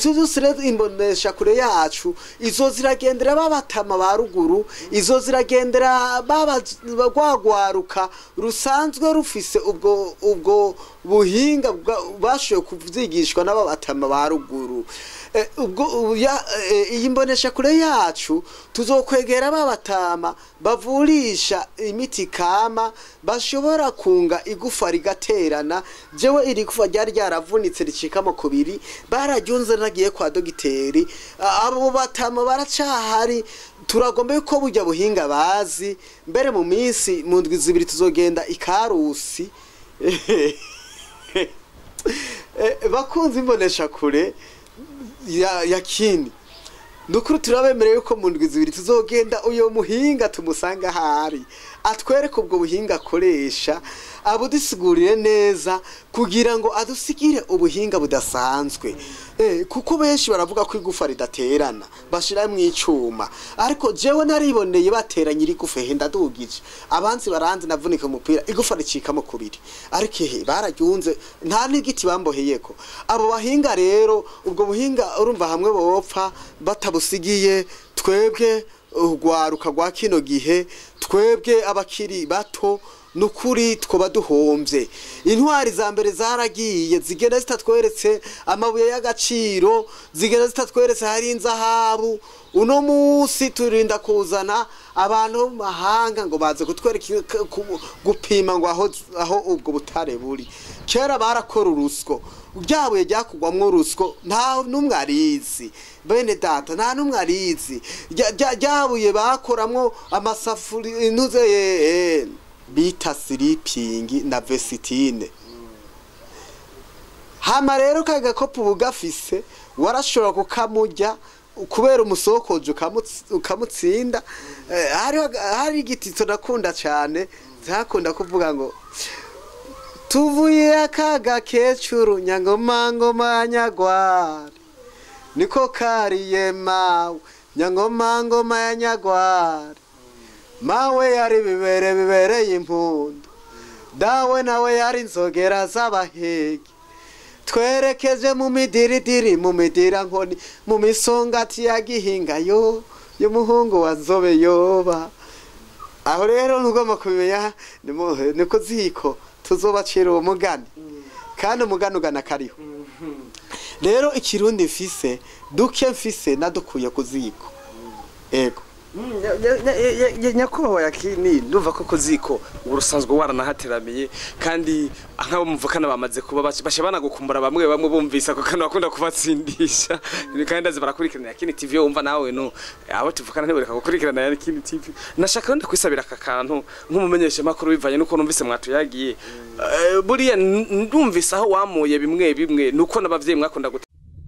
tuzusire imbonesha kure yacu izo ziragendera babatama ba ruguru izo ziragendera baba rwagwaruka rusanzwe rufise ubwo ubwo buhinga bwa- bashoboye kuvyigishwa n'ababatama ba ruguru Eh, ubwo ubu ya- eh, iyi mbonesha kure yacu tuzokwegera babatama bavurisha imiti kama bashobora kunga igufa rigaterana jewe iri gufa ryari ryaravunitse ricikamo kubiri bararyunze nagiye kwa dogiteri A- abo batama baracahari turagomba yuko burya buhinga bazi mbere mu minsi mu ndwi zibiri tuzogenda ikarusi Eh, bakunze imbonesha kure ya, ya kini nukuri turabemereye yuko mu ndwi zibiri tuzogenda uyo muhinga tumusanga ahari atwereke ubwo buhinga akoresha abudusigurire neza kugira ngo adusigire ubuhinga budasanzwe eh, kuko benshi baravuga ko igufa ridaterana bashira mu icuma ariko jewe nariboneye bateranye iri gufa henda dugije abanzi baranze navunika umupira igufa ricikamo kubiri ariko ehe bararyunze nta n'igiti bamboheyeko abo bahinga rero ubwo buhinga urumva hamwe bopfa batabusigiye twebwe urwaruka rwa kino gihe twebwe abakiri bato nukuri twoba duhombye intwari za mbere zaragiye zigenda zitatweretse amabuye y'agaciro zigenda zitatweretse hari inzahabu uno munsi turinda kuzana abantu bo mu mahanga ngo baze kutwereka ku- gupima ngo aho aho ubwo butare buri kera barakora urusyo ryabuye ryakugwamwo urusyo nta n'umwe arizi bene data nta n'umwe arizi Rya- rya- ryabuye bakoramwo amasafuri intuze eh, bita siripingi na vesitine hama rero ka gakopo uba ugafise warashobora kukamurya kubera umusokoje ukamutsi- ukamutsinda Eh, hariho hari igitito nakunda cyane zakunda kuvuga ngo tuvuye akaga kecuru nyangomangoma nyagwari niko kariye mawe nyangomangoma ya nyagwari mawe yari bibere bibereye impundu dawe nawe yari inzogera z'abahigi twerekeje mu midiridiri mu midirankoni mu misongati ya gihinga yo y'umuhungu wa nzobe yoba aho rero ntugomba kubimenya ni mu- ni ku ziko tuzobacira uwo mugani kandi umugani ugana kariho rero ikirundi mfise duke mfise nadukuye ku ziko ego nyakubahwa yakini ndumva ko ku ziko ubu rusanzwe waranahateramiye kandi nk'abo muvukana bamaze kuba bac- basha banagukumbura bamwe bamwe bumvise ako kantu bakunda kubatsindisha kandi ndazi barakurikirana yakini tv wumva nawe no abo tuvukana ntibureka gukurikirana yakini tv nashaka wenda kwisabira aka kantu nk'umumenyesha makuru bivanye nuko numvise mwatuyagiye Eh, buriya n- ndumvise aho wamuye bimwe bimwe nuko n'abavyeyi mwakunda gute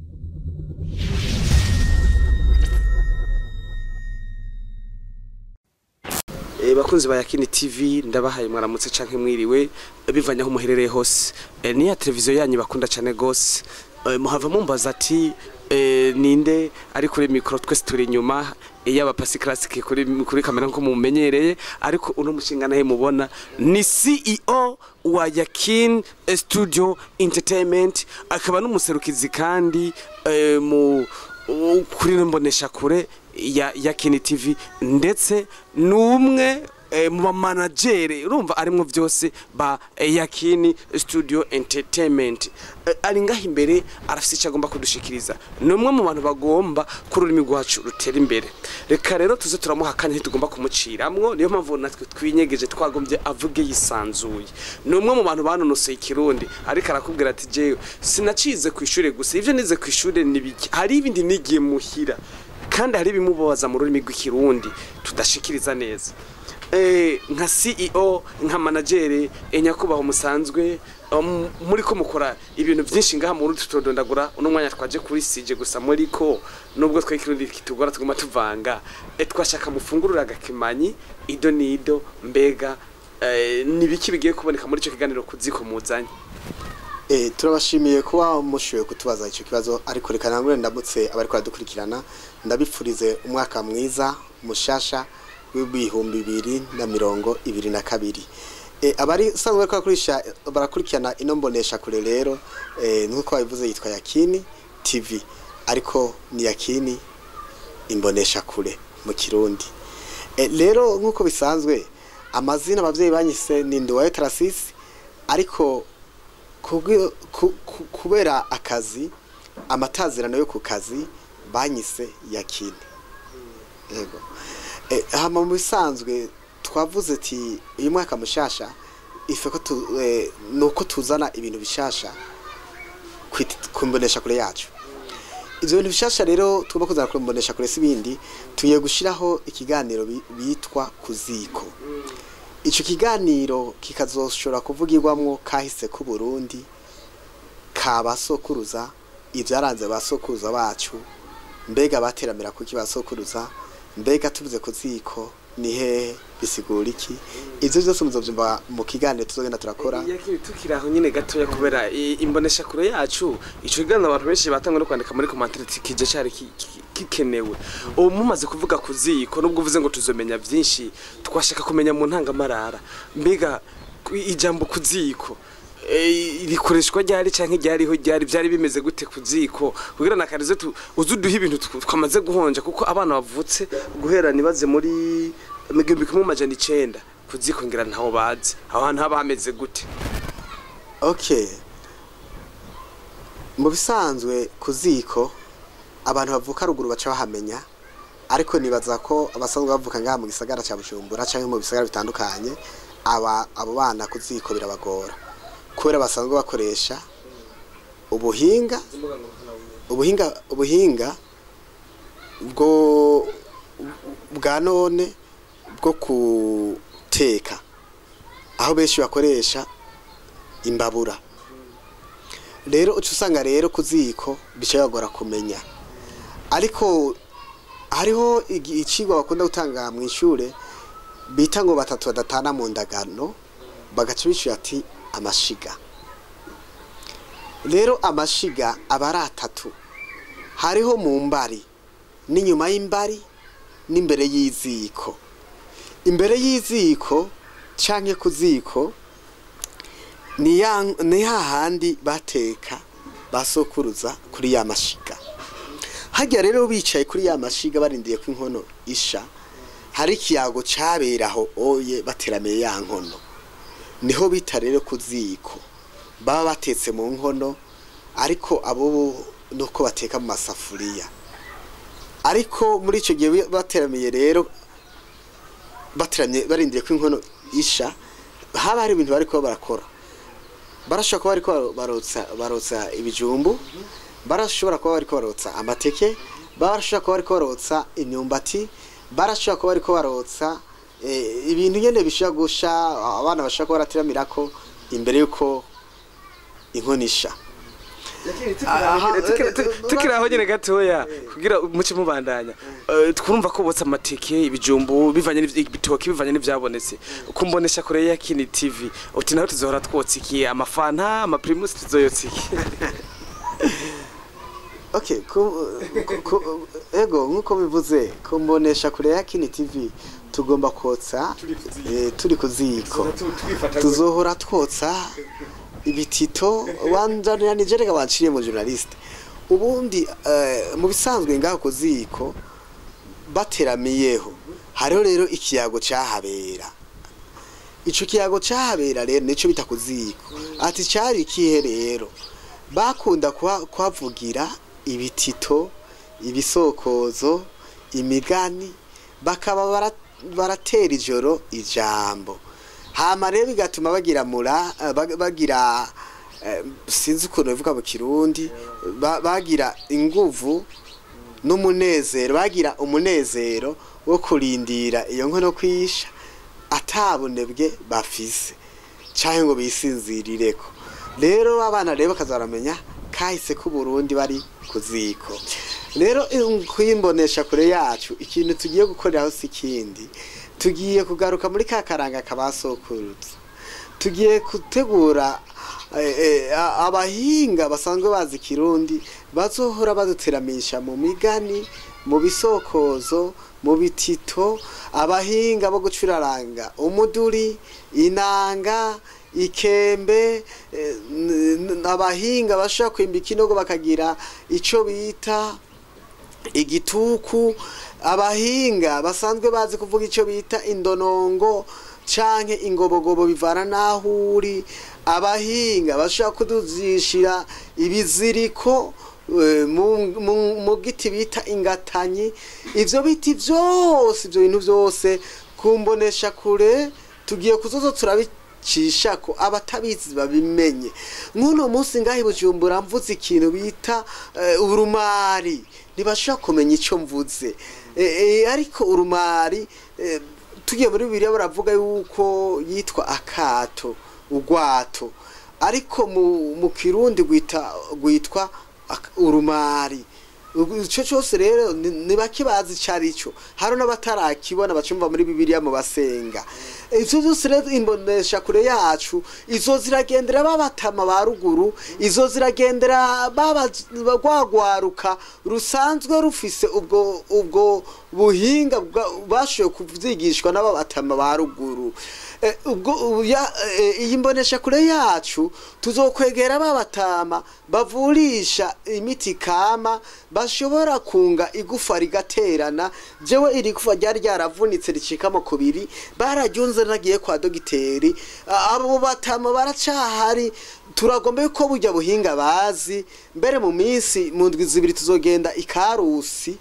Eh, bakunzi ba Yakini TV ndabahaye mwaramutse canke mwiriwe eh, bivanye aho muherereye hose eh, niya televiziyo yanyu bakunda cane gose eh, muhava mumbaza ati eh, ninde ari kuri mikro twese turi inyuma eh, yaba pasi classic kuri kuri kamera nko mumenyereye ariko uno mushinga nahe mubona ni CEO wa Yakin Studio Entertainment akaba n'umuserukizi kandi eh, mu u- kuri mbonesha kure ya Yakini TV ndetse n'umwe eh, mu bamanagere urumva arimwo byose ba eh, Yakini Studio Entertainment Eh, ari ngaho imbere arafite icyo agomba kudushikiriza ni umwe mu bantu bagomba ko ururimi rwacu rutera imbere reka rero tuze turamuha akanya ntitugomba kumuciramwo niyo mpamvu natwe twinyegeje twagombye avuge yisanzuye ni umwe mu bantu banonosoye ikirundi ariko arakubwira ati jewe sinacize ku ishuri gusa ivyo nize ku ishuri ni biki hari ibindi nigiye muhira kandi hari ibimubabaza mu rurimi rw'ikirundi tudashikiriza neza Eh, nka CEO nka managere eh, nyakubahwa musanzwe um, muri ko mukora ibintu byinshi ngaha mu rundi tutodondagura uno mwanya twaje kuri sije gusa muri ko nubwo twe kirundi kitugora tuguma tuvanga eh, twashaka mufungurura agakimanyi ido nido mbega eh, nibiki bigiye kuboneka muri ico kiganiro kuziko muzanye Eh, turabashimiye kuba mushoboye kutubaza icyo kibazo ariko reka nangure ndamutse abari kudukurikirana ndabifurize umwaka mwiza mushasha w'ibihumbi bibiri na mirongo ibiri na kabiri Eh, abari sanzwe bariko barakurisha barakurikirana ino mbonesha kure rero eh, nk'uko babivuze yitwa Yakini TV ariko ni yakini imbonesha kure mu kirundi e, rero nk'uko bisanzwe amazina abavyeyi banyise ni Nduwayo Tarasisi ariko kubwi- ku- ku- kubera akazi amatazirano yo ku kazi banyise yakini yego e, hama mu bisanzwe twavuze ati uyu mwaka mushasha ife ko tu, e, nuko tuzana ibintu bishasha kwit- kumbonesha kure yacu ivyo bintu bishasha rero tugomba kuzana kumbonesha kure sibindi tugiye gushiraho ikiganiro bi- bitwa kuziko ico kiganiro kikazoshobora kuvugirwamwo kahise ku Burundi ka basokuruza ivyaranze basokuruza bacu mbega bateramira kuki basokuruza mbega tuvuze ku ziko ni hehe bisigura iki ivyo vyose muzovyumva mu kiganiro tuzogenda turakora yakini tukiri aho nyine gatoya kubera i- imbonesha kure yacu ico kiganiro abantu benshi batangwa no kwandika muri commentaire kije cari ki- ki- gikenewe ubu mumaze kuvuga ku ziko nubwo uvuze ngo tuzomenya vyinshi twashaka kumenya mu ntangamarara mbega ku- ijambo ku ziko eh, rikoreshwa ryari canke ryariho ryari vyari bimeze gute ku ziko kugira nakarize tu uzuduha ibintu tw- twamaze guhonja kuko abana bavutse guhera nibaze muri igihumbi kimwe amajana icenda ku ziko ngira ntaho bazi aho hantu haba hameze gute okay mu bisanzwe ku ziko abantu bavuka ruguru baca bahamenya ariko nibaza ko abasanzwe bavuka ngaha mu gisagara cya bujumbura cyangwa mu bisagara bitandukanye aba abo bana ku ziko birabagora kubera basanzwe bakoresha ubuhinga ubuhinga ubuhinga bwo bwa none bwo guteka aho benshi bakoresha imbabura rero uca usanga rero ku ziko bishobora kumenya ariko hariho igi- icigwa bakunda gutanga mu ishure bita ngo batatu badatana mu ndagano bagaca bishyura ati amashiga rero amashiga aba ari atatu hariho mu mbari n'inyuma y'imbari n'imbere y'iziko imbere y'iziko canke ku ziko ni ya ni hahandi bateka basokuruza kuri ya mashiga hajya rero bicaye kuri ya mashiga barindiye ko inkono isha hari ikiyago caberaho oye bateramiye ya nkono niho bita rero ku ziko baba batetse mu nkono ariko abo bo nuko bateka mu masafuriya ariko muri icyo gihe bateramiye rero bateramye barindiye ko inkono isha haba hari ibintu bariko barakora barashobora kuba bariko barotsa barotsa ibijumbu barashobora kuba bariko barotsa amateke barashobora kuba bariko barotsa imyumbati barashobora kuba bariko barotsa eh, ibintu nyene bishobora gusha abana bashobora kuba barateramirako imbere yuko inkono isha Aha, Tukiri- eh, tu- eh, tukiri aho nyine gatoya kugira muce mubandanya Eh, twumva ko botsa amateke ibijumbu bivanye n'ivy- ibitoki bivanye n'ivyabonetse kumbonesha kure ya kini tv uti naho tuzohora twotsa iki amafanta amaprimus tuzoyotsa iki okay ku, ku, ku, ego nkuko bivuze kumbonesha kure ya kini tv tugomba kotsa eh, turi ku ziko tuzohora twotsa ibitito wanzanira nije reka wanciriye mu journaliste ubundi eh, mu bisanzwe ngaho ku ziko bateramiyeho hariho rero ikiyago cahabera ico kiyago cahabera rero nico bita ku ziko ati cari ikihe rero bakunda kuha- kuhavugira ibitito ibisokozo imigani bakaba bara- baratera ijoro ijambo hama rero bigatuma bagira mura eh, bag- bagira eh, sinzi ukuntu bivuga mu kirundi ba- bagira inguvu n'umunezero bagira umunezero wo kurindira iyo nkono kwisha atabunebwe bafise canke ngo bisinzirireko rero abana rero bakazaramenya kahise ku Burundi bari ku ziko rero kuyimbonesha kure yacu ikintu tugiye gukoreraho si ikindi tugiye kugaruka muri ka karanga kabasokurutse tugiye gutegura eh, eh, a- abahinga basanzwe bazi kirundi bazohora baduteramisha mu migani mu bisokozo mu bitito abahinga bo gucuraranga umuduri inanga ikembe eh, n- n- abahinga bashobora kwimba ikinogo bakagira ico bita igituku abahinga basanzwe bazi kuvuga icyo bita indonongo canke ingobogobo bivana n'aho uri abahinga bashobora kuduzishira ibiziriko eh, mu- mu- mu giti bita ingatanyi ivyo biti vyose ivyo bintu vyose kumbonesha kure tugiye kuzozo turabicisha ko abatabizi babimenye nk'uno munsi ngaho i bujumbura mvuze ikintu bita eh, urumari ntibashobora kumenya icyo mvuze Eh, eh, ariko urumari eh, tugiye muri bibiliya baravuga yuko yitwa akato ugwato ariko mu, mu kirundi gwita gwitwa ak- urumari icyo cyose rero ni ni bake bazi icyo ari cyo hari n'abatarakibona bacumva muri bibiliya mu basenga ibyo byose rero imbonesha kure yacu izo ziragendera babatama ba ruguru izo ziragendera baba rwagwaruka rusanzwe rufise ubwo ubwo buhinga bwa- bashoboye kuvyigishwa n'ababatama ba ruguru Eh, ubwo ubu ya- eh, iyi mbonesha kure yacu tuzokwegera babatama bavurisha imiti kama bashobora kunga igufa rigaterana jewe iri gufa ryari ryaravunitse ricikamo kubiri bararyunze nagiye kwa dogiteri A- abo batama baracahari turagomba yuko burya buhinga bazi mbere mu minsi mu ndwi zibiri tuzogenda ikarusi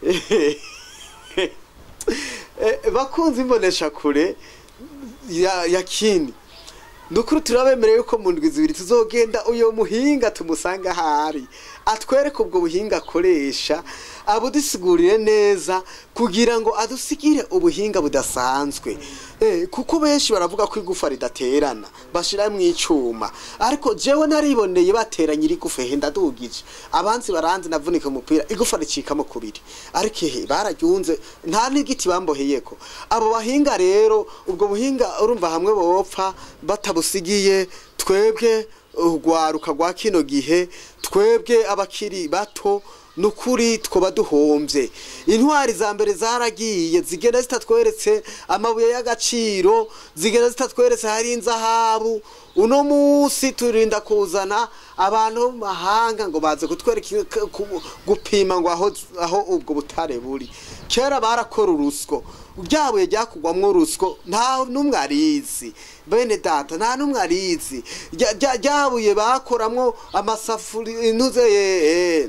Eh, bakunze imbonesha kure ya, ya kini nukuri turabemereye yuko mu ndwi zibiri tuzogenda uyo muhinga tumusanga ahari atwereke ubwo buhinga akoresha abudusigurire neza kugira ngo adusigire ubuhinga budasanzwe eh, kuko benshi baravuga ko igufa ridaterana bashira mu icuma ariko jewe nariboneye bateranye iri gufa henda dugije abanzi baranzi navunika umupira igufa ricikamo kubiri ariko ehe bararyunze nta n'igiti bamboheyeko abo bahinga rero ubwo buhinga urumva hamwe bopfa batabusigiye twebwe urwaruka rwa kino gihe twebwe abakiri bato nukuri twoba duhombye intwari za mbere zaragiye zigenda zitatweretse amabuye y'agaciro zigenda zitatweretse hari inzahabu uno munsi turinda kuzana abantu bo mu mahanga ngo baze kutwereka ku- gupima ngo aho aho ubwo butare buri kera barakora urusyo ryabuye ryakugwamwo urusyo nta n'umwe arizi bene data nta n'umwe arizi Rya- rya- ryabuye bakoramwo amasafuriya intuze eh,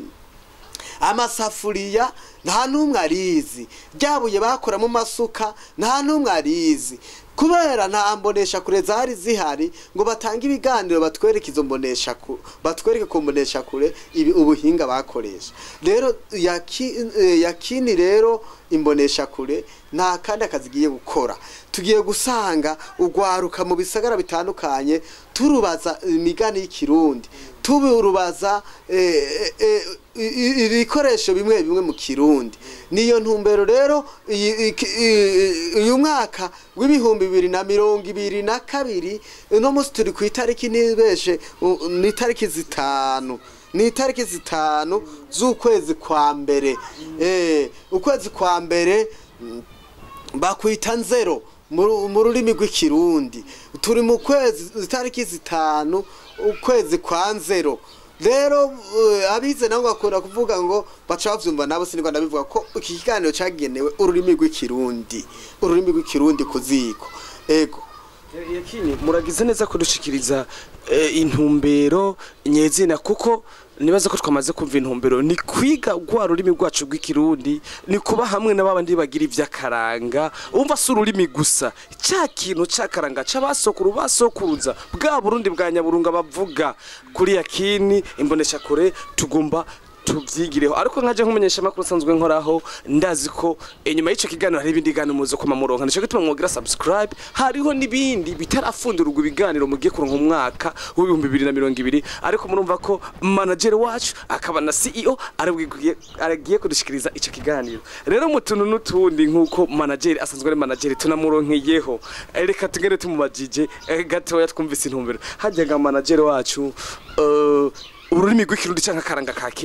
amasafuriya nta n'umwe arizi ryabuye bakora mu masuka nta n'umwe arizi kubera nta mbonesha kure zari zihari ngo batange ibiganiro batwereke izo mbonesha ku batwereke ku mbonesha kure ibi ubuhinga bakoresha rero yaki- eh, yakini rero imbonesha kure nta kandi akazi igiye gukora tugiye gusanga urwaruka mu bisagara bitandukanye turubaza imigani y'ikirundi turubaza eh, eh, i- i- ibikoresho bimwe bimwe mu kirundi niyo ntumbero rero iyi- iki- i- uyu mwaka w'ibihumbi bibiri na mirongo ibiri na kabiri uno munsi turi ku itariki ntibeshe u- ni itariki zitanu ni itariki zitanu z'ukwezi kwa mbere eh, ukwezi kwa mbere mm, bakwita nzero mu ru- mu rurimi rw'ikirundi turi mu kwezi itariki zitanu ukwezi kwa nzero rero eh, abize nabo bakunda kuvuga ngo baca bavyumva nabo sinigwa ndabivuga ko iki kiganiro cagenewe ururimi rw'ikirundi ururimi rw'ikirundi ku ziko ego yakini muragize neza kudushikiriza eh, intumbero nyezina kuko nibaza ko twamaze kumva intumbero ni kwiga rwa rurimi rwacu rw'ikirundi ni kuba hamwe na babandi bagira ivy'akaranga umva si ururimi gusa ca kintu c'akaranga c'abasokuru basokuruza bwa burundi bwa nyaburunga bavuga kuri yakini imbonesha kure tugomba tubyigireho ariko nkaje nkumenyesha amakuru asanzwe nkoraho ndazi ko inyuma y'icyo kiganiro hari ibindi biganiro muzo kuma muronka nicyo gituma mwogira subscribe hariho n'ibindi bitarafundurwa ibiganiro mugiye kuronka umwaka w'ibihumbi bibiri na mirongo ibiri ariko murumva ko manager wacu akaba na CEO arabwiye aragiye kudushikiriza icyo kiganiro rero mu tuntu n'utundi nk'uko manager asanzwe ari manager tunamuronkeyeho Eh, reka tugende tumubajije eh, gatoya twumvise intumbero hajyaga manager wacu eh, ururimi rw'ikirundi cyangwa akaranga ka kera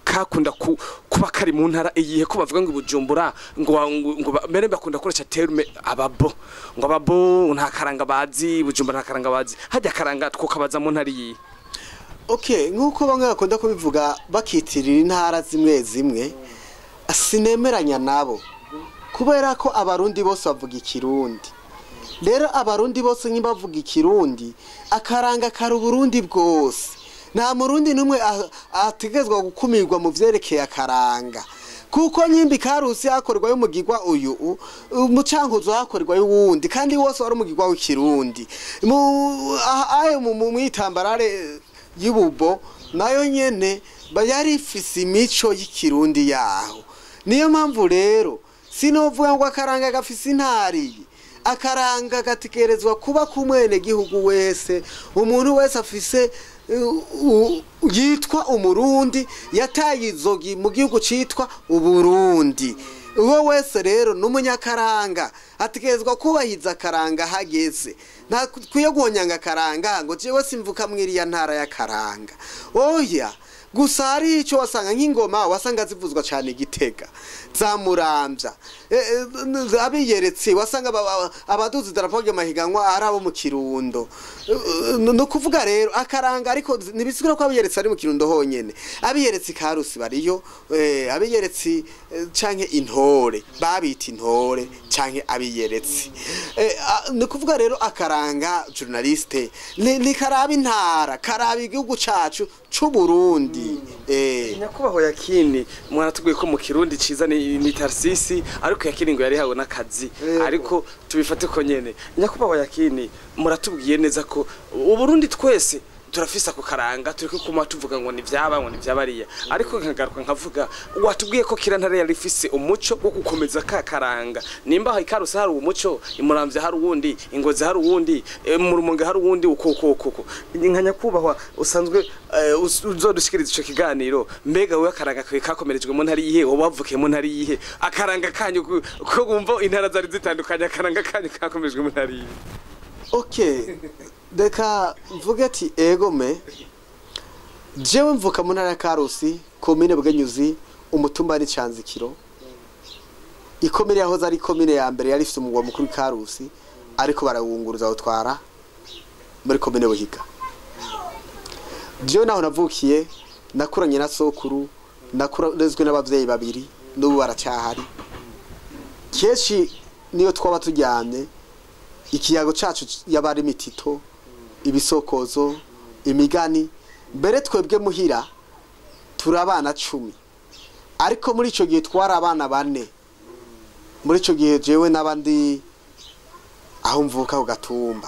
kakunda ku, kuba kari mu ntara iyihe ko bavuga ngo i bujumbura ngo wa- ngo ngo ba- mbere bakunda gukoresha terme ababo ngo ababo nta karanga bazi i bujumbura nta karanga bazi hajya karanga twokabaza mu ntara iyihe okay nk'uko bamwe bakunda kubivuga bakitirira intara zimwe zimwe sinemeranya nabo kubera ko abarundi bose bavuga ikirundi rero abarundi bose bavuga ikirundi akaranga kari uburundi bwose nta murundi n'umwe a- ategerezwa gukumirwa mu vyerekeye akaranga kuko nyimbi karusi hakorerwayo umugirwa uyu u- umucankuzo hakorerwayo uwundi kandi wose wari umugirwa w'ikirundi mu aha- ayo mu mu- mwitambarare y'ububo nayo nyene ba- yari ifise imico y'ikirundi yaho niyo mpamvu rero sinovuga ngo akaranga gafise intariye akaranga gategerezwa kuba ku mwene gihugu wese umuntu wese afise uh, uh, yitwa umurundi yataye izogi mu gihugu citwa uburundi uwo wese rero n'umunyakaranga ategerezwa kubahiza akaranga hageze ntakwiye guhonyanga akaranga ngo jewe simvuka mwiriya ntara y'akaranga oya gusa hari icyo wasanga nk'ingoma wasanga zivuzwa cyane igitega zamurambya abiyeretse wasanga aba- aba- abaduzi idarapo ry'amahiganwa ari abo mu kirundo Eh, ni ukuvuga rero akaranga ariko ntibisigura ko abiyeretse ari mu kirundo honyine abiyeretse ikarusi bariyo eh, abiyeretse eh, canke intore babita intore canke abiyeretse Eh, ah, ni ukuvuga rero akaranga journaliste ni ni karaba intara karaba igihugu cacu c'uburundi eh nyakubahwa yakini mwaratubwiye ko mu kirundi ciza ni ni tarsisi ariko yakini ngo yari hawe n'akazi Yego. ariko tubifate ko nyene nyakubahwa yakini muratubwiye neza ko uburundi twese turafise ako karanga turiko kuma tuvuga ngo ni vyaba ngo ni vyabariya ariko nkagaruka nkavuga watubwiye ko kira ntare yari ifise umuco wo gukomeza ka karanga nimba ikarusi hari umuco imuramvya hari uwundi ingozi hari uwundi eh, mu rumonge hari uwundi uko uko uko uko nka nyakubahwa usanzwe eh, us- uzodushikiriza ico kiganiro mbega wewe akaranga kawe kakomerejwe mu ntari yihe wowe wavukiye mu ntari yihe akaranga kanyu ku- ko wumva intara zari zitandukanye akaranga kanyu kakomerejwe mu ntari yihe okay reka mvuge ati egome jewe mvuka mu ntara ya karusi komine bwenyuzi umutumba ni canzikiro ikomine yahoze ari komine ya mbere yari ifite umugwa mukuru karusi ariko barawunguruza bawutwara muri komine buhiga jewe naho navukiye nakuranye na sokuru nakurezwe n'abavyeyi babiri n'ubu baracyahari kenshi niyo twaba turyamye ikiyago cacu yaba ari imitito ibisokozo imigani mbere twebwe muhira turi abana cumi ariko muri ico gihe twari abana bane muri ico gihe jewe n'abandi aho mvuka ku gatumba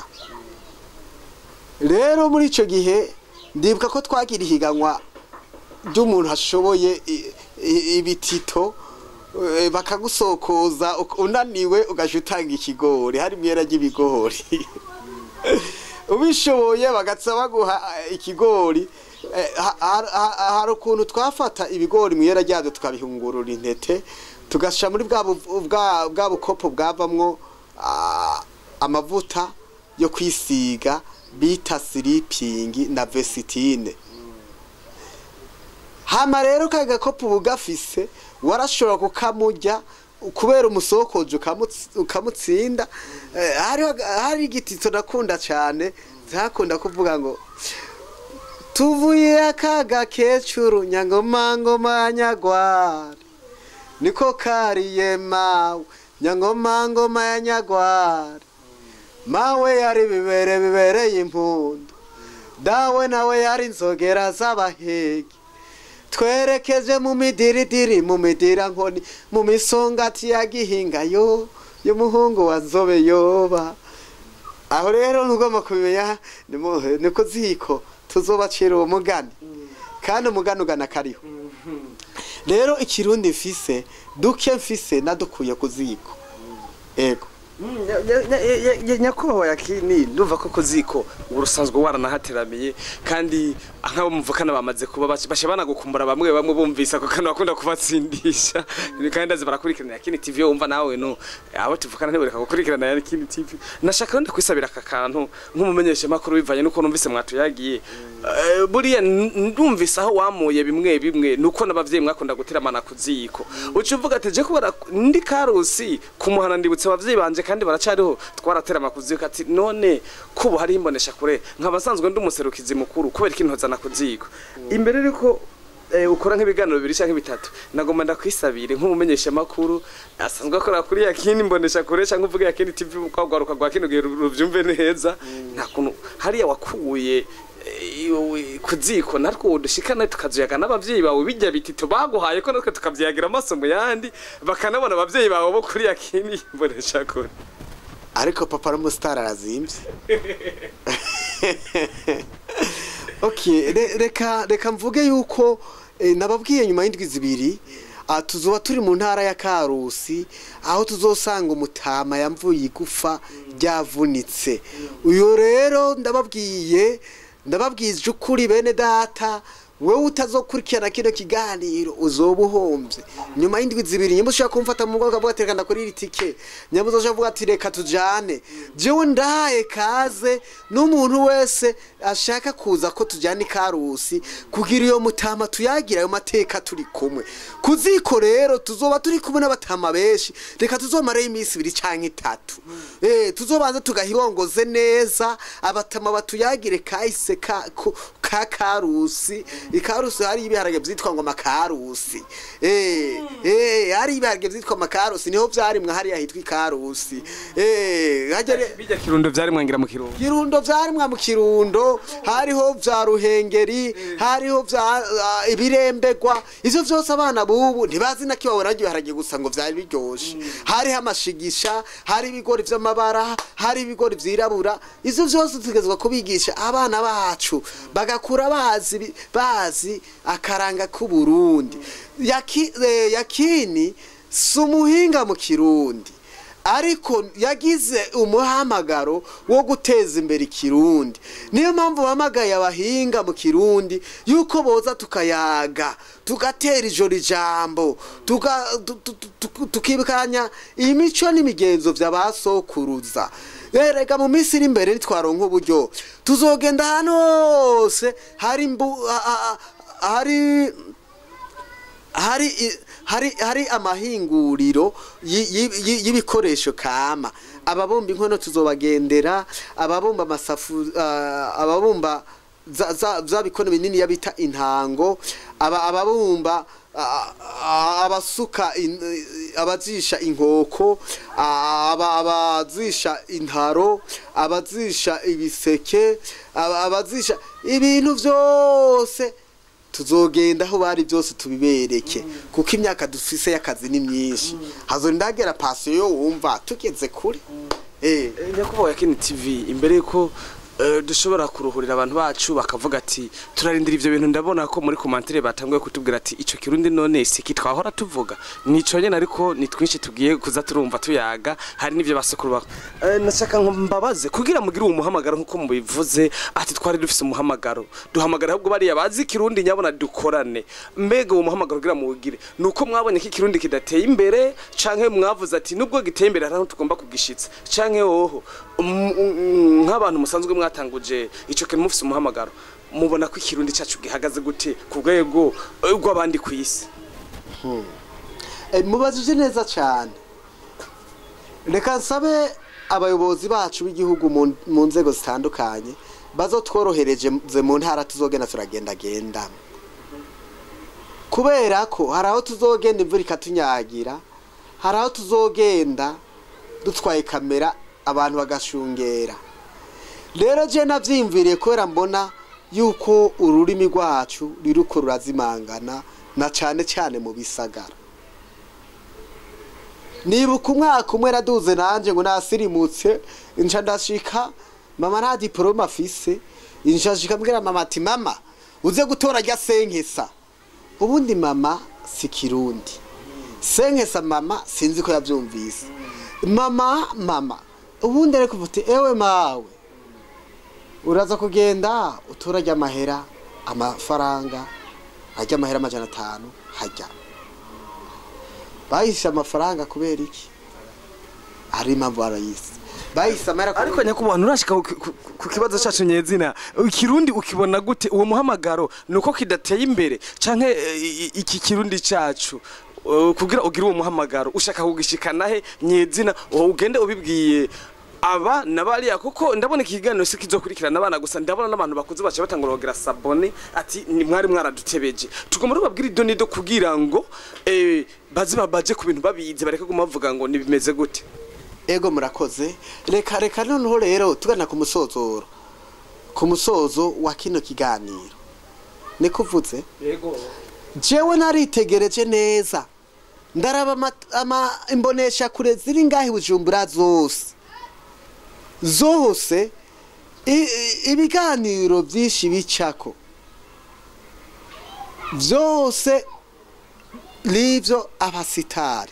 rero muri ico gihe ndibuka ko twagira ihiganwa ry'umuntu ashoboye i- i- ibitito eh, bakagusokoza uk- unaniwe ugaca utanga ikigori hari imyera ry'ibigori ubishoboye bagatsa baguha eh, ikigori eh, ha- ha- ha- hari ukuntu twafata ibigori mwiyera ryabyo tukabihungurura intete tugashyira muri bwa bu- bwa- bwa bukopo bwavamwo ah, amavuta yo kwisiga bita siripingi na vesitine hama rero ka gakopo uba ugafise warashobora kukamurya kubera umusokoje ukamutsi- ukamutsinda Eh, hariho aga- hari igitito nakunda cyane zakunda kuvuga ngo tuvuye akaga kecuru nyangoma ngoma nyagwari niko kariye mawe nyangoma ngoma ya nyagwari mawe yari bibere bibereye impundu dawe nawe yari inzogera z'abahigi twerekeje mu midiridiri mu midira nkoni mu misongati ya gihinga yo y'umuhungu wa nzobe yoba aho rero ntugomba kubimenya ni mu- ni ku ziko tuzobacira uwo mugani kandi umugani ugana kariho rero ikirundi mfise duke mfise nadukuye ku ziko ego nyakubahwa yakini ndumva ko kuziko urusanzwe waranahateramiye kandi nk'abo muvukana bamaze kuba bashe banagukumbura bamwe bamwe bumvise ako kantu bakunda kubatsindisha kandi ndazi barakurikirana yakini tv yo wumva nawe no abo tuvukana ntibareka gukurikirana yakini tv nashaka wenda kwisabira aka kantu nk'umumenyesha makuru bivanye nuko numvise mwatuyagiye buriya ndumvise aho wamuye bimwe bimwe nuko n'abavyeyi mwakunda guteramana kuziko uca uvuga ati je kubera ndi karusi kumuhana ndibutse abavyeyi banje kandi baracariho twaraterama kuziko ati none kubo hari imbonesha kure nkabasanzwe ndi umuserukizi mukuru kubera ikintozana kuziko imbere riko ukora nk'ibiganiro bibiri cyangwa bitatu nagomba ndakwisabire nk'umumenyesha makuru asanzwe akora kuri yakini mbonesha kure cyangwa uvuga yakini tv kwagaruka rwa kino gihe ruvyumve neza nta kuntu hariya wakuye kuziko natwo dushikana tukazuyaga n'abavyeyi bawe bijya bitito baguhaye ko natwe tukavyagira amaso mu yandi bakanabona abavyeyi bawe bo kuri yakini mbonesha kure ariko papa n'umusitari arazimvye okay reka reka mvuge yuko nababwiye nyuma y'indwi zibiri tuzoba turi mu ntara ya karusi aho tuzosanga umutama yamvuye igufa ryavunitse uyu rero ndababwiye ndababwije ukuri bene data wowe utazokurikirana kino kiganiro uzoba uhombye nyuma y'indwi zibiri nyuma ushaka kumfata mu bwoko bw'atereka ndakora iri tike nyuma uzoja avuga ati reka tujane jewe ndahaye kaze n'umuntu wese ashaka kuza ko tujyana ikarusi kugira iyo mutama tuyagira ayo mateka turi kumwe kuziko rero tuzoba turi kumwe n'abatama benshi reka tuzomareyo iminsi ibiri cyangwa itatu eh tuzobanza tugahirongoze neza abatama batuyagire kahise ka ka karusi ikarusi hari ibiharage byitwa ngo makarusi eh eh hari ibiharage byitwa makarusi niho vyarimwe hari yahitwa ikarusi eh hajya bijya kirundo vyarimwe ngira mu kirundo kirundo vyarimwe mu kirundo hariho vya ruhengeri hariho vya uh, ibirembegwa ivyo vyose abana bubu ntibazi na kibabona ibiharage gusa ngo vyari biryoshe hariho amashigisha hari ibigori vy'amabara hari ibigori vyirabura ivyo vyose tugezwa kubigisha abana bacu bagakura bazi bazi akaranga k'uburundi Yaki, eh, yakini si umuhinga mu kirundi ariko yagize umuhamagaro wo guteza imbere ikirundi niyo mpamvu bamagaye abahinga mu kirundi yuko boza tukayaga tugatera ijoro ijambo tukibukanya imico n'imigenzo by'abasokuruza reka mu minsi iri imbere nitwaronka uburyo tuzogenda ahantu hose hari hari hari hari hari amahinguriro y'ibikoresho kama ababumba inkono tuzobagendera ababumba amasafu ababumba za bikono binini yabita intango ababumba abasuka abazisha inkoko abazisha intaro abazisha ibiseke abazisha ibintu byose tuzogenda aho bari byose tubibereke kuko imyaka dufise y'akazi ni myinshi hazondagera pasiyo yo wumva tugeze kure eh nyakubahwa yakini tv imbere yuko dushobora kuruhurira abantu bacu bakavuga ati turarindira ivyo bintu ndabona ko muri komantere batanguye kutubwira ati ico kirundi none siki twahora tuvuga nico nyene ariko ni twinshi tugiye kuza turumva tuyaga hari n'ivyo basukuru bako nashaka ngo mbabaze kugira mugire uwo muhamagaro nkuko mubivuze ati twari dufise umuhamagaro duhamagara ahubwo bariya bazi kirundi nyabona dukorane mbega uwo muhamagaro kugira muwugire nuko mwabonye ko ikirundi kidateye imbere canke mwavuze ati nubwo giteye imbere hari aho tugomba kugishitsa canke woho nk'abantu musanzwe mwatanguje ico kintu mufise umuhamagaro mubona ko ikirundi cacu gihagaze gute ku rwego rw'abandi ku isi mubajije neza cyane reka nsabe abayobozi bacu b'igihugu mu nzego zitandukanye bazotworohereje mu ntara tuzogenda turagendagenda kubera ko hari aho tuzogenda imvura ikatunyagira hari aho tuzogenda dutwaye kamera abantu bagashungera rero je navyimviriye kubera mbona yuko ururimi rwacu ririko rurazimangana na cane cane mu bisagara nibuka umwaka umwe naduze nanje ngo nasirimutse nca ndashika mama nta diporome afise nca nshika mbwira mama ati mama uze gutora rya senkesa ubundi mama si kirundi senkesa mama sinzi ko yavyumvise mama mama ubundi ariko uvuga uti ewe mawe uraza kugenda uturage amahera amafaranga hajya amahera amajana atanu hajya bahise amafaranga kubera iki hari impamvu barayise bahise amahera ariko nyakubahwa nturashika ku- ku- ku kibazo cacu nyezina ikirundi ukibona gute uwo muhamagaro nuko kidateye imbere canke eh, i- iki kirundi cacu eh, kugira ugire uwo muhamagaro ushaka kugishikana he nyezina uwo ugende ubibwiye aba na bariya kuko ndabona iki kiganiro si kizokurikirana abana gusa ndabona n'abantu bakuze baca batangura kugira sabone ati ni mwari mwaradutebeje tugomba rubabwira idyo nido kugira ngo eh, baze babaje ku bintu babizi bareke guma bavuga ngo nibimeze gute ego murakoze reka reka noneho rero tugana ku musozoro ku musozo wa kino kiganiro niko uvuze yego jewe naritegereje neza ndaraba ama- ama imbonesha kure ziri ngaho i bujumbura zose zose i- i- ibiganiro byinshi bicako byose nibyo abasitari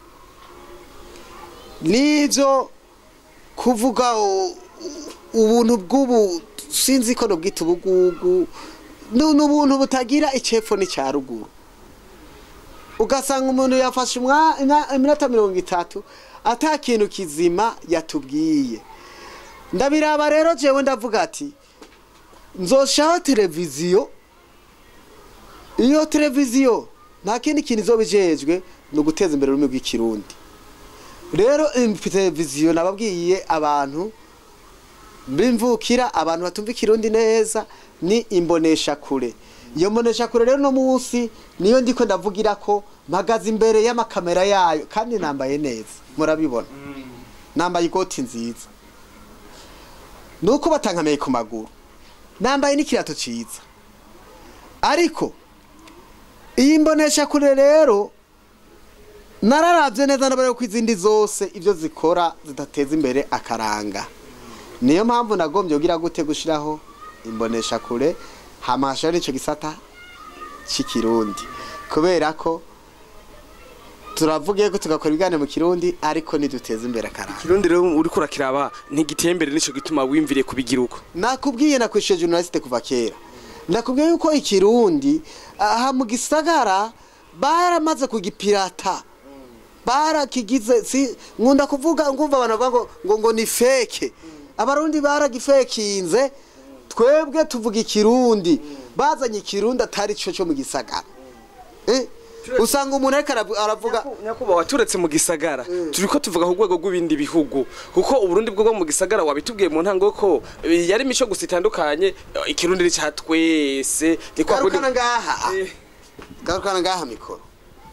nibyo kuvuga u- u- ubuntu bw'ubu sinzi ko nubwita ubugugu ni ni ubuntu butagira icepfo n'icya ruguru ugasanga umuntu yafashe umwa- ina- iminota mirongo itatu ata kintu kizima yatubwiye ndabiraba rero jewe ndavuga ati nzoshaho televiziyo iyo televiziyo nta kindi kintu izoba ijejwe ni uguteza imbere ururimi rw'ikirundi rero im- televiziyo nababwiye abantu bimvukira abantu batumva ikirundi neza ni imbonesha kure iyo mbonesha kure rero no munsi niyo ndiko ndavugira ko mpagaze imbere y'amakamera yayo kandi nambaye neza murabibona nambaye ikoti nziza nuko batankamiye ku maguru nambaye n'ikirato ciza ariko iyi mbonesha kure rero nararavye neza ndabareba ko izindi zose ivyo zikora zidateza imbere akaranga niyo mpamvu nagombye kugira gute gushiraho imbonesha kure hamashara ico gisata c'ikirundi kubera ko turavuge ko tugakora ibiganiro mu kirundi ariko niduteza imbere akaranga Kirundi rero uriko urakiraba ntigiteye imbere nico gituma wimviriye kubigira uko nakubwiye nakwishyuye journaliste kuva kera nakubwiye yuko ikirundi aha mu gisagara baramaze kugipirata barakigize si nkunda kuvuga ngumva abantu bavuga ngo ngo ngo ni feke abarundi baragifekinze twebwe tuvuga ikirundi bazanye ikirundi atari cyo cyo mu gisagara eh usanga umuntu ariko aravu- aravuga nyakubahwa turetse mu gisagara turiko tuvuga ku rwego rw'ibindi bihugu kuko uburundi bwo bwo mu gisagara wabitubwiye mu ntango ko eh, yari imico gusa itandukanye eh, ikirundi ni ca twese ni kwa kundi garukana ngaha Eh, garukana ngaha mikoro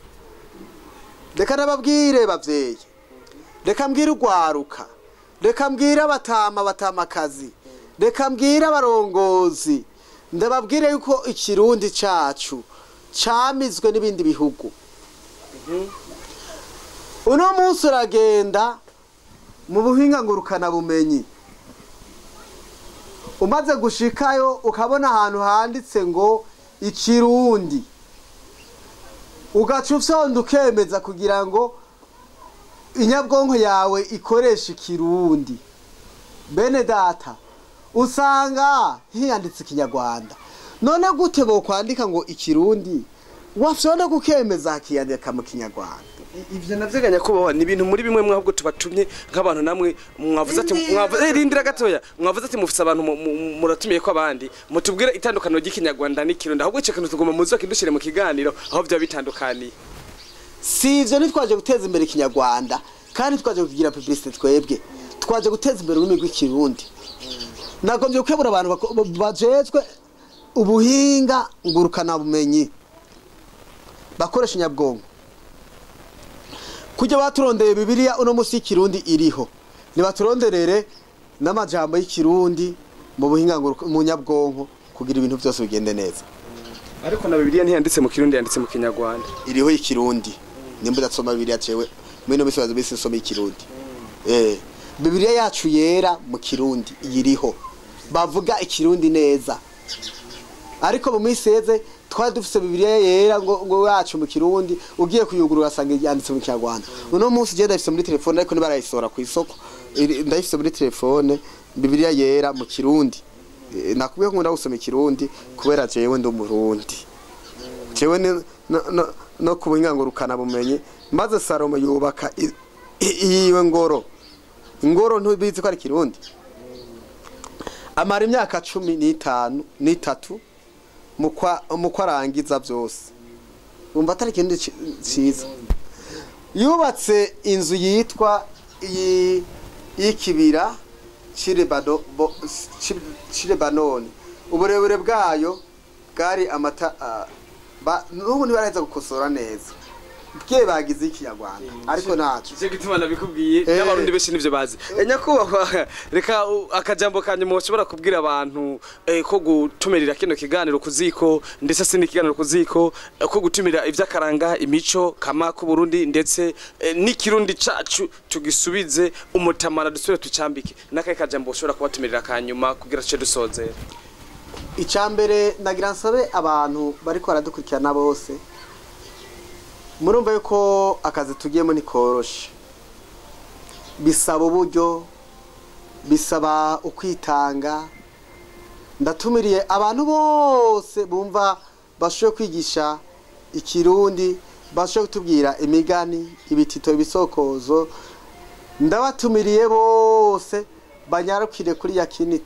reka nababwire bavyeyi reka mbwire urwaruka reka mbwire abatama batamakazi reka mbwire abarongozi ndababwire yuko ikirundi cacu camizwe n'ibindi bihugu uno munsi uragenda mu buhinga ngurukana bumenyi umaze gushikayo ukabona ahantu handitse ngo ikirundi ugaca ufyonda ukemeza kugira ngo inyabwonko yawe ikoreshe ikirundi bene data usanga hiyanditse ikinyarwanda none gute bokwandika ngo ikirundi wafyonda gukemeza hakiyandika mu kinyarwanda i- ivyo navyo nyakubahwa ni ibintu muri bimwe mwabwo tubatumye nk'abantu namwe mwavuze ati Rindira mwavuze eh, gatoya. rindira gatoya mwavuze ati mufise abantu mu- mu- muratumiye ko abandi mutubwire itandukaniro ry'ikinyarwanda n'ikirundi ahubwo ico kintu tugomba muzo kidushire mu kiganiro aho vyaba bitandukaniye si ivyo ntitwaje guteza imbere ikinyarwanda kandi twaje kugira publicité twebwe twaje guteza imbere ururimi rw'ikirundi nagombye gukebura abantu bako- bajejwe ubuhinga ngurukana bumenyi bakoresha inyabwonko kujya baturondeye bibiliya uno munsi y'ikirundi iriho ntibaturonderere n'amajambo y'ikirundi mu buhinga nguruka- mu nyabwonko kugira ibintu byose bigende neza ariko na bibiliya ntiyanditse mu kirundi yanditse mu kinyarwanda iriho ikirundi nimba udasoma bibiliya cewe muri ino minsi baza minsi nsoma ikirundi eh bibiliya yacu yera mu kirundi iriho bavuga ikirundi neza ariko mu minsi yeze twari dufise bibiliya yera ngo ngo yacu mu kirundi ugiye kuyugurura asanga yanditse mu kinyarwanda uno munsi je ndayifise muri telefone ariko ntibarayisohora ku isoko Iri- ndayifise muri telefone bibiliya yera mu kirundi Eh, nakubwiye ko nkunda gusoma ikirundi kubera jewe ndi umurundi jewe ni- no, no, no ku bunyangurukana bumenyi maze salomo yubaka i- i- iyiwe ngoro ingoro ntubizi ko ari kirundi amara imyaka cumi n'itanu n'itatu mu kwa- mu ko arangiza byose umva atari ikintu ci- ciza yubatse inzu yitwa iyi y'ikibira cy'Ilebano- bo- cy'i- cy'ilebanoni uburebure bwayo bwari amata ah, ba- n'ubu ntibaraheza gukosora neza bwe bagize ikinyarwanda ariko ntacyo nicyo gituma nabikubwiye Eh. n'abarundi benshi nivyo bazi Eh, nyakubahwa reka u- akajambo kanyuma ushobora kubwira abantu eh, ko gutumirira kino kiganiro ku ziko ndetse si n'ikiganiro ku ziko eh, ko gutumira ivy'akaranga imico kama ku Burundi ndetse eh, n'ikirundi cacu tugisubize umutamana dusubire tucambike n'akahe kajambo ushobora kubatumirira kanyuma kugira tuce dusozera icambere nagira nsabe abantu bariko baradukurikirana bose murumva yuko akazi tugiyemo ntikoroshe bisaba uburyo bisaba ukwitanga ndatumiriye abantu bose bumva bashoboye kwigisha ikirundi bashoboye kutubwira imigani ibitito ibisokozo ndabatumiriye bose banyarukire kuri yakini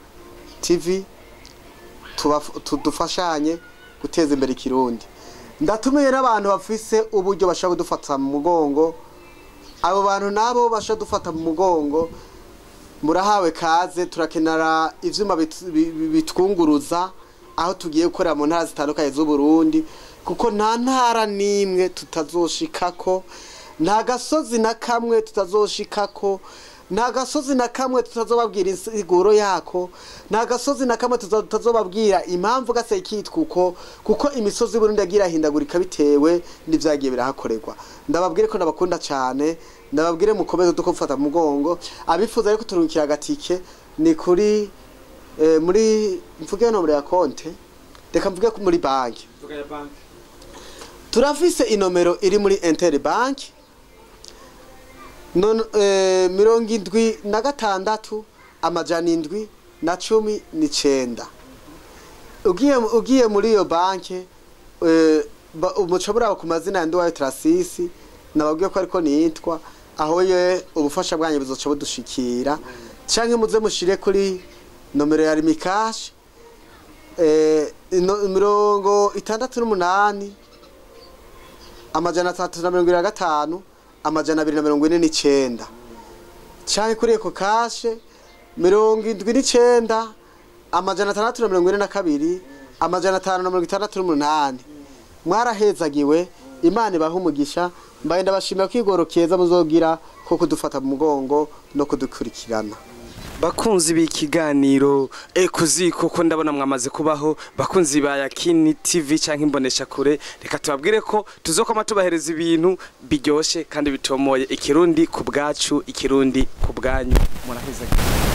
tv tubaf- tudufashanye guteza imbere ikirundi ndatumiye n'abantu bafise uburyo bashobora kudufata mu mugongo abo bantu nabo bashobora dufata mu mugongo murahawe kaze turakenera ivyuma bit- bi- bi- bitwunguruza aho tugiye gukorera mu ntara zitandukanye z'uburundi kuko nta ntara n'imwe tutazoshikako nta gasozi na kamwe tutazoshikako nta gasozi na kamwe tutazobabwira insiguro yako nta gasozi na kamwe tuza- tutazobabwira impamvu gase kitwa uko kuko imisozi y'uburundi yagiye irahindagurika bitewe n'ivyagiye birahakorerwa ndababwire ko ndabakunda cane ndababwire mukomeze duko gufata mu mugongo abifuza ariko turungikira agatike ni kuri eh, muri mvuge nomero ya konte reka mvuge ko muri banki turafise inomero iri muri Inter Bank non eh, mirongo indwi na gatandatu amajana indwi na cumi n'icenda ugiye ugiye muri iyo banki eh, ba- umucobora ku mazina ya Nduwayo Trasisi nababwiye ko ariko nitwa aho ye ubufasha bwanyu buzoca budushikira canke muze mushire kuri nomero ya Rimikash eh, ino- mirongo itandatu n'umunani amajana atatu na mirongo ine na gatanu amajana abiri na mirongo ine n'icenda canke kuri eko kashe mirongo indwi n'icenda amajana atandatu na mirongo ine na kabiri amajana atanu na mirongo itandatu n'umunani mwarahezagiwe imana ibaha umugisha mbaye ndabashimira ko igoro keza muzogira ko kudufata mu mugongo no kudukurikirana bakunzi b'ikiganiro e kuziko ko ndabona mwamaze kubaho bakunzi ba yakini tv canke imbonesha kure reka tubabwire ko tuzokoma tubahereza ibintu biryoshe kandi bitomoye ikirundi ku bwacu ikirundi ku bwanyu muraheza